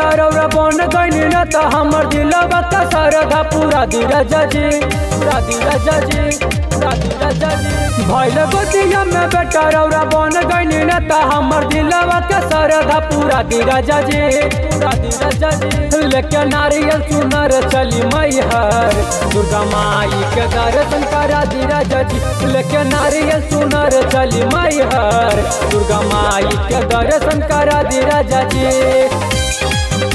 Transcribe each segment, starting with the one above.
बेटा रौरा बन गईनी न त हमर दिलवा का सरधा पूरा धीरज जी पूरा धीरज जी पूरा धीरज जी भइल गोदिया में बेटा रौरा बन गईनी न त हमर दिलवा का सरधा पूरा धीरज जी पूरा धीरज जी लेके नारियल सुनर चली मैहर दुर्गा माई के दर्शन करा धीरज जी लेके नारियल सुनर चली मैहर दुर्गा माई के दर्शन करा धीरज जी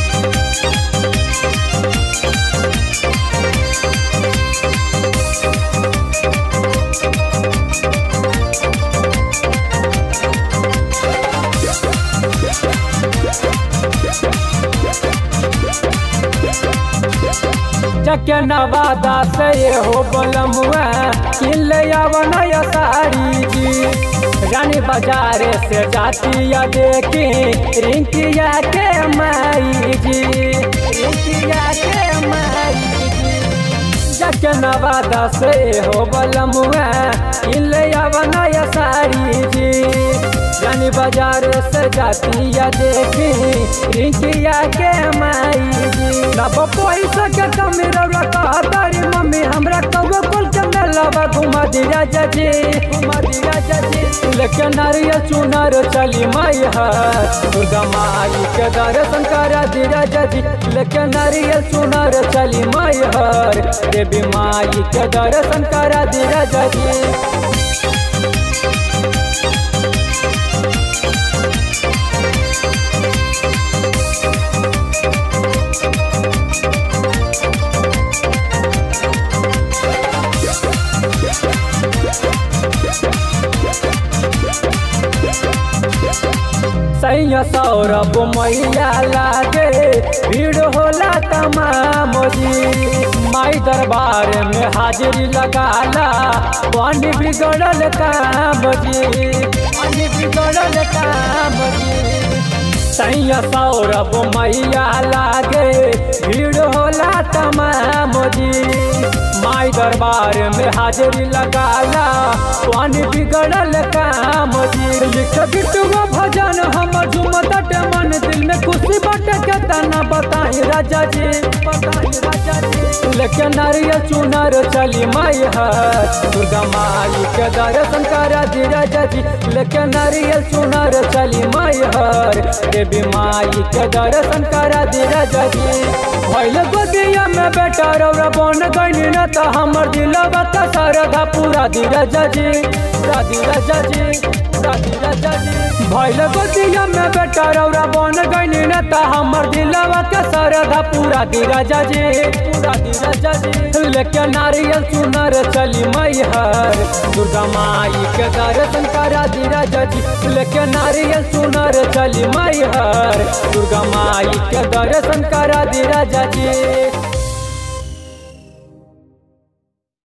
चके नवादा से हो बलमुआ किल नया साड़ी जी रानी बाजार से जाती या देखी रिंकिया के माई जी रिंकिया के माई जी चके नवादा से हो बलमुआ किल नया साड़ी जी रानी बाजार से जाती या देखी रिंकिया के माई जी ना पैसा के कमी रौरा कहतारी मम्मी हमरा कौवा कुल के मेलावा घुमा दिया जजी घुमा दिया जजी लेके नारियल चुनर चली मैया दुर्गा माई के दर्शन करा दिया जजी लेके नारियल चुनर चली मैया देवी माई के दर्शन करा दिया जजी सैया सौरभ मैया लागे भीड़ होला तमाम जी माई दरबार में हाजिरी लगाला पानी बिगड़ल काम जी पानी बिगड़ल काम जी सैया सौरभ मैया लागे भीड़ होला तमाम जी माई दरबार में हाजिरी लगाला पानी बिगड़ल काम जी लिख बिटुआ भजन हम झुमत मन दिल में खुशी बाटे के तना बताई राजा जी बताई राजा जी लेके नारियल चुनर चली मैया दुर्गा माई के दर्शन करा दी राजा जी लेके नारियल चुनर चली मैया देवी माई के दर्शन करा दी राजा जी भइल गोदिया में बेटा रौरा बन गईनी न त हमर दिलवा का सरधा पूरा धीरज जी पूरा धीरज जी पूरा धीरज जी भइल गोदिया में बेटा रौरा बन गईनी न त हमर दिलवा का सरधा पूरा धीरज जी पूरा धीरज जी लेके नारियल सुनर चली मैहर दुर्गा माई के दर्शन करा धीरज जी लेके नारियल सुनर चली मैहर दुर्गा माई के दर्शन करा धीरज जी